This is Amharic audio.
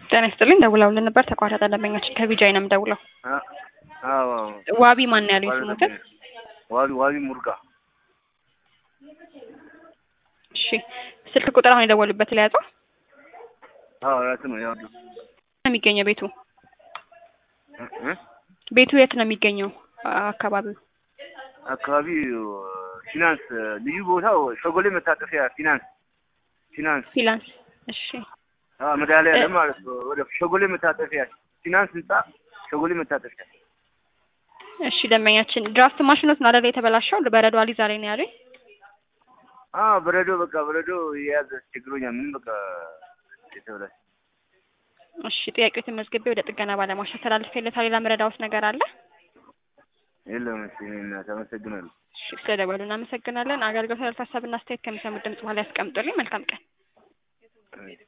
ጤና ይስጥልኝ ደውለውልን ነበር ተቋረጠ ደንበኛችን ከቢጃይ ነው የምደውለው አዎ ዋቢ ማን ያሉኝ ስሙትን ዋቢ ዋቢ ሙርጋ እሺ ስልክ ቁጥር አሁን የደወሉበት ለያዘው አዎ ራሱ ነው ያው ነው የሚገኘው ቤቱ ቤቱ የት ነው የሚገኘው አካባቢው አካባቢ ፊናንስ ልዩ ቦታው ሸጎሌ መታጠፊያ ፊናንስ ፊናንስ ፊላንስ እሺ አዎ መድኃኒዓለም ማለት ነው ወደ ሸጎሌ መታጠፊያ ፊናንስ ህንጻ ሸጎሌ መታጠፊያ እሺ ደንበኛችን ድራፍት ማሽኖት ነው አይደል የተበላሸው በረዶ አሊ ዛሬ ነው ያሉኝ አዎ በረዶ በቃ በረዶ የያዘ ችግሮኛል ምንም በቃ የተበላሸ እሺ ጥያቄው ተመዝግቤ ወደ ጥገና ባለሙያዎች አስተላልፌለታል ሌላ መረዳዎት ነገር አለ የለም እሺ እናት አመሰግናለሁ እሺ ስለደወሉ እናመሰግናለን አገልግሎት ሀሳብና አስተያየት ከሚሰሙት ድምጽ በኋላ ያስቀምጡልኝ መልካም ቀን